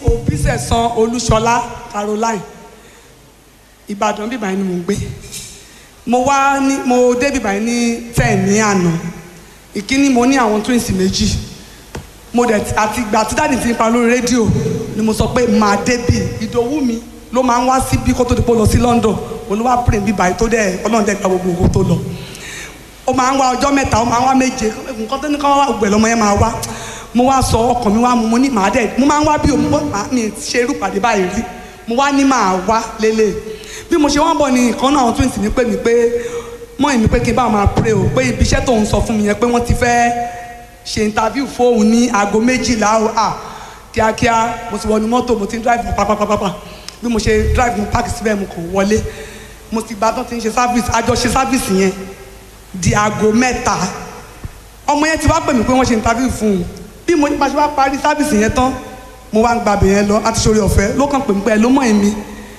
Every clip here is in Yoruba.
òbí sẹ̀sán olúṣọlá caroline ìbàdàn bíbá yìí ni mò ń gbé mo wá ní mo dé bíbá yìí ní ten ní àná ìkíní mo ní àwọn twins méjì mo dẹ̀ ti- àti ìgbà tí dáàdì ti ń pa lórí rédíò ni mo sọ pé màá débì ìdòwú mi ló máa ń wá síbí kó tó di pé ó lọ sí london olúwa pray bíbá yìí tó dẹ̀ ọlọ́run dẹ̀ gba gbogbo owó tó lọ ó máa ń wá ọjọ́ mẹ́ta ó máa ń wá méje nǹkan tó ní ká wá gbẹ̀ lọ́mọ yẹn máa wá mo wá sọ ọkàn mi wá mu mo ní màá dẹ̀ mo máa ń wá bí òun mi ṣe irú pàdé báyìí rí mo wá ní màá wá lélẹ̀ bí mo ṣe wọ́n bọ̀ ní ìkan náà àwọn twins ní pè mí pé mọ́ èmi pé kí n bá máa pray o pé ibi iṣẹ́ tóun sọ fún mi yẹn pé wọ́n ti fẹ́ ṣe interview fóun ní aago méjìlá o à kíákíá mo ti wọnú mọ́tò mo ti ń drive pàpàpàpà bí mo ṣe drive mo park síbẹ̀ mo kàn wọlé mo ti gba tó ti ń ṣe service àjọ ṣe service yẹn di aago mẹ́ta ọmọ yẹn ti wá pè mí pé wọ́n ṣe interview fún un bí mo nípa ṣe wá parí service yẹn tán mo wá ń gbàbẹ̀ yẹn lọ láti ṣorí ọ̀fẹ́ ló kàn pè mí pé ẹ ló mọ̀ èmi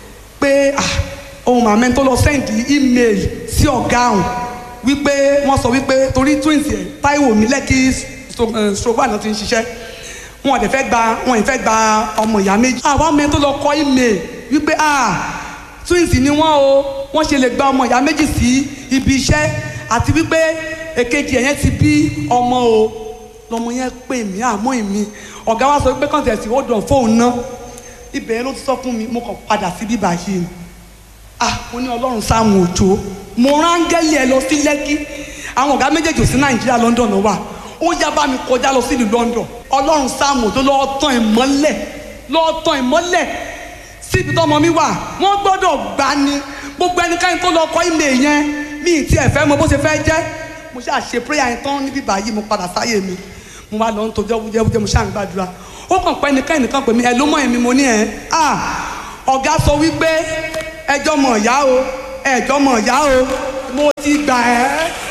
pé ah ohun màmá ẹni tó lọ send email sí ọ̀gá ọ̀hún wípé wọ́n sọ wípé torí twins yẹn Táíwò mi lẹ́kì stroke náà ti ń ṣiṣẹ́ wọn ò dẹ̀ fẹ́ gba wọn ò fẹ́ gba ọmọ ìyá méjì àwọn ọmọ ẹni tó lọ kọ email wípé ah twins ni wọ́n o wọ́n ṣe lè gba ọmọ ìyá méjì sí ibi iṣẹ́ àti wípé èkejì ẹ̀yẹn ti bí ọmọ o lọmọ yẹn pè mí àmọ́ èmi ọ̀gá wa sọ pé kọ́ńtẹ̀sì ó dàn fóun ná ibẹ̀ yẹn ló ti sọ fún mi mo kàn padà sí bíbá yìí ni ah mo ní ọlọ́run sáàmù òjò mo rángẹ́lì ẹ lọ sí lẹ́kí àwọn ọ̀gá méjèèjì ò sí nàìjíríà london náà wà ó yá bá mi kọjá lọ sí ìlú london ọlọ́run sáàmù òjò lọ́ọ́ tàn ìmọ́lẹ̀ lọ́ọ́ tàn ìmọ́lẹ̀ síbi tọ́mọ mi wà wọ́n gbọ́dọ̀ gbá ni gbogbo ẹnikẹ́ni tó lọ kọ́ ìmẹ̀ yẹn mi ì tiẹ̀ fẹ́ mọ bó ṣe fẹ́ jẹ́ mo ṣáà ṣe prayer yẹn tán níbí báyìí mo padà sáyé mi mo wá lọ ń tọjọ́ wújẹ́wújẹ́ mo ṣáà ń gbàdúrà ó kàn pẹ́ ẹnikẹ́ni nìkan pè mí ẹ ló mọ̀ èmi mo ní ẹ̀ ah ọ̀gá sọ wípé ẹjọ́ mọ̀ ọ̀yá o ẹjọ́ mọ̀ ọ̀yá o mo ti gbà ẹ́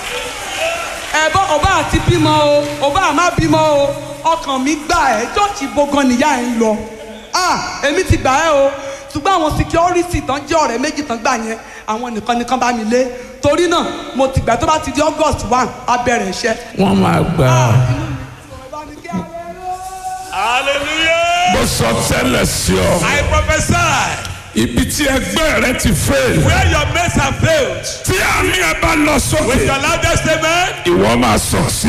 ẹ̀bọ́ ọba àti bímọ o ọba àmá bímọ o ọkàn mi gbà ẹ́ jọ́ọ̀ṣì gbọ̀ngàn nìyá ẹ̀ ń lọ ah èmi ti gbà ẹ́ o ṣùgbọ́n àwọn security tán jẹ́ ọ̀rẹ́ méjì tán gbà yẹn àwọn nìkan nìkan bá mi lé torí náà mo ti gbà tó bá ti di august one á bẹ̀rẹ̀ iṣẹ́. wọ́n máa gbà á. Hallelujah. mo sọ tẹ́lẹ̀ sí ọ. I prophesy ibi tí ẹgbẹ́ rẹ ti fail. where your mates have failed. tí àmì ẹ bá lọ With sókè. your loudest amen. ìwọ máa sọ sí.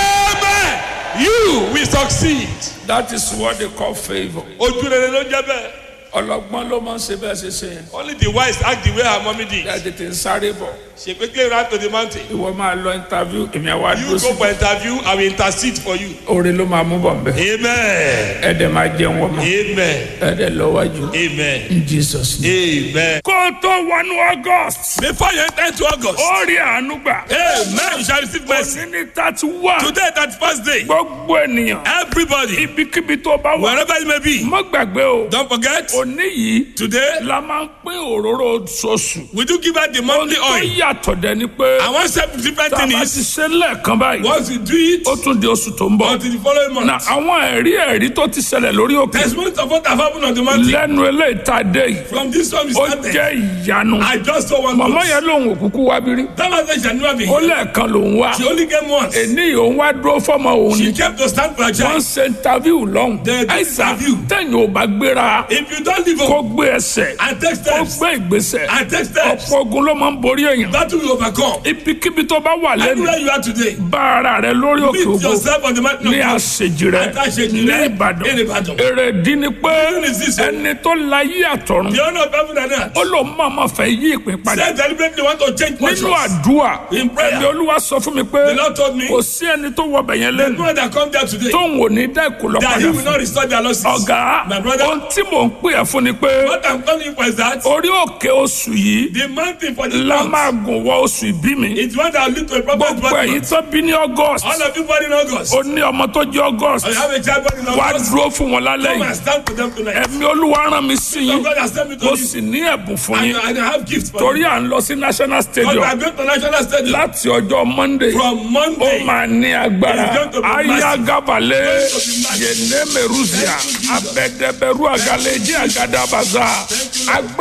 Amen. You will succeed. that is what they call favour. Ojú rere ló ń jẹ́ bẹ́ẹ̀. ọlọ́gbọ́n ló máa ń ṣe bẹ́ẹ̀ ṣe ṣe yẹn. Only the wise act the way her mommy did. ẹ tètè ń sáré bọ̀. She quickly ran to the mountain. ìwọ máa lọ interview èmi àwa You dúró go sí. for interview, I will intercede for you. oore ló máa mú bọ̀ nbẹ. Amen. ẹ dẹ̀ máa jẹun wọ́n mọ́. Amen. ẹ dẹ̀ lọ́wọ́jú. Amen. in jesus name. Amen. kó o tó wọnú august. Before you enter into August, ó rí àánú gbà. Amen. You shall receive mercy. òní ní thirty one. Today, that first day, gbogbo ènìyàn. everybody, ibikíbi tó bá wà. wherever it may be, má gbàgbé o. don't forget, òní yìí today, la máa ń pín òróró oṣooṣù. we do give out the monthly tó oil. yàtọ̀ dẹ̀ ni pé I want to different tá a thing bá is, ti ṣe lẹ́ẹ̀kan báyìí. once you do it, ó tún di oṣù tó ń bọ̀. until the following na month. àwọn ẹ̀rí ẹ̀rí tó ti ṣẹlẹ̀ lórí òkè. Testimony of what have happened on the mountain. lẹ́nu eléyìí tá a dé yìí. From this one we ó started. jẹ́ ìyanu. I just saw one màmá ghost. yẹn lòun òkúkú wá bírí. That man said she had never been ó here. lẹ́ẹ̀kan lòun wá. She only came once. èní yìí òun wá dúró fọ́mọ òun She ni. kept to stand for her wọ́n child. ṣe interview lọ́hùn. They did àìsàn interview. tẹ̀yìn ò bá gbéra. If you don't live kó up gbé ẹsẹ̀. and take kó steps, gbé ìgbésẹ̀. and take steps, ọ̀pọ̀ ogun ló máa ń borí èèyàn. that will overcome. ibikíbi tó bá wà lẹ́nu. Anywhere you are today, bá ara rẹ lórí òkè meet ògo. yourself on the mountain ní of God. àṣejì rẹ Àtàṣejì ní rẹ ìbàdàn ní Ìbàdàn. èrèdí ni pé Reason is this, oh. ẹni tó láyé àtọ̀run The honor of heaven and earth. ó lòun máa ma fẹ́ yí ìpín padà Said deliberately want to change nínú portions. àdúrà In prayer. ẹ̀mí olúwa sọ fún mi pé The Lord told me, kò sí ẹni tó wọ bẹ̀yẹn the lẹ́nu people that come there today, tóun ò ní dá ìkùlọ̀ that padà he will fún not restore their losses. ọ̀gá My brother, ohun tí mò ń pè ẹ́ fún ni pé what I'm calling you for is that orí òkè oṣù yìí the mountain for the la month máa gùn wọ oṣù ìbí mi is one that will lead to a proper gbogbo ẹ̀yin development. tó bí ní august All of you born in August, ó ní ọmọ tó jẹ́ august I have a child born in wá August. dúró fún wọn lálẹ́ Come yìí and stand for them tonight. ẹ̀mí olúwa rán mi sí So yín God has sent me to mo you. sì ní ẹ̀bùn fún And, yín and I have gifts for torí you. à ń lọ sí national Because we stadium are going to national stadium láti ọjọ́ monday from ó Monday. máa ní agbára It's going to be massive. ayagabalẹ̀ It's going to be massive. yẹnẹmẹrúzìà Thank you, Jesus. abẹdẹbẹrú àgàlẹjì àgàdàbàzà